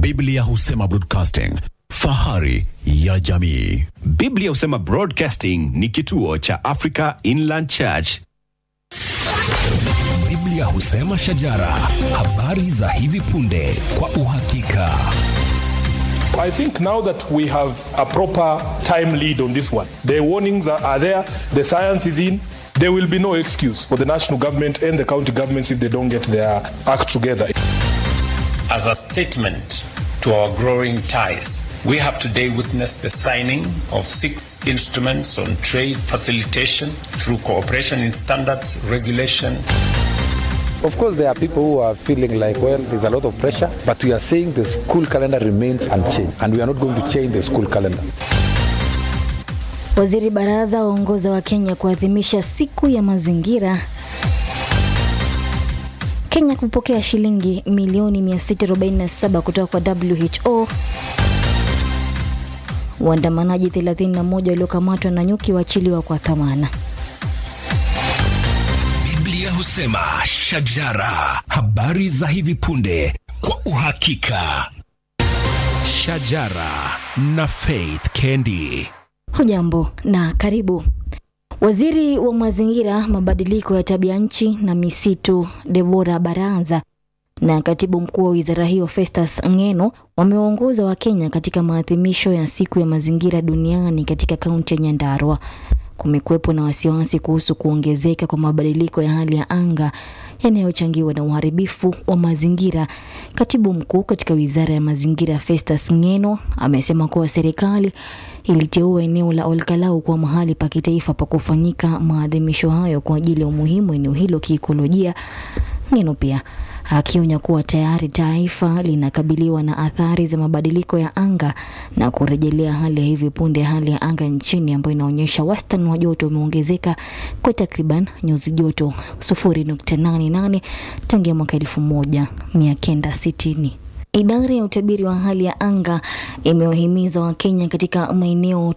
Biblia husema broadcasting, fahari ya jamii. Biblia husema Broadcasting ni kituo cha Africa Inland Church. Biblia husema shajara, habari za hivi punde kwa uhakika. I think now that we have a proper time lead on this one, the warnings are, are there, the science is in. There will be no excuse for the national government and the county governments if they don't get their act together. As a statement to our growing ties, we have today witnessed the signing of six instruments on trade facilitation through cooperation in standards, regulation, Of course, there are people who are feeling like, well, there's a lot of pressure, but we are saying the school calendar remains unchanged, and we are not going to change the school calendar. Waziri Baraza waongoza wa Kenya kuadhimisha siku ya mazingira. Kenya kupokea shilingi milioni 647 kutoka kwa WHO. Waandamanaji 31 waliokamatwa na nyuki waachiliwa kwa dhamana. Biblia husema shajara, habari za hivi punde kwa uhakika. Shajara na Faith Kendi. Hujambo na karibu. Waziri wa mazingira, mabadiliko ya tabia nchi na misitu Debora Baranza na katibu mkuu wa wizara hiyo Festus Ngeno wamewaongoza Wakenya katika maadhimisho ya siku ya mazingira duniani katika kaunti ya Nyandarua. Kumekuwepo na wasiwasi kuhusu kuongezeka kwa mabadiliko ya hali ya anga yanayochangiwa na uharibifu wa mazingira. Katibu mkuu katika wizara ya mazingira Festus Ngeno amesema kuwa serikali iliteua eneo la Olkalau kuwa mahali pa kitaifa pa kufanyika maadhimisho hayo kwa ajili ya umuhimu wa eneo hilo kiikolojia. Ngeno pia akionya kuwa tayari taifa linakabiliwa na athari za mabadiliko ya anga na kurejelea hali ya hivi punde ya hali ya anga nchini ambayo inaonyesha wastani wa joto umeongezeka kwa takriban nyuzi joto 0.88 tangia mwaka 1960. Idara ya utabiri wa hali ya anga imewahimiza Wakenya katika maeneo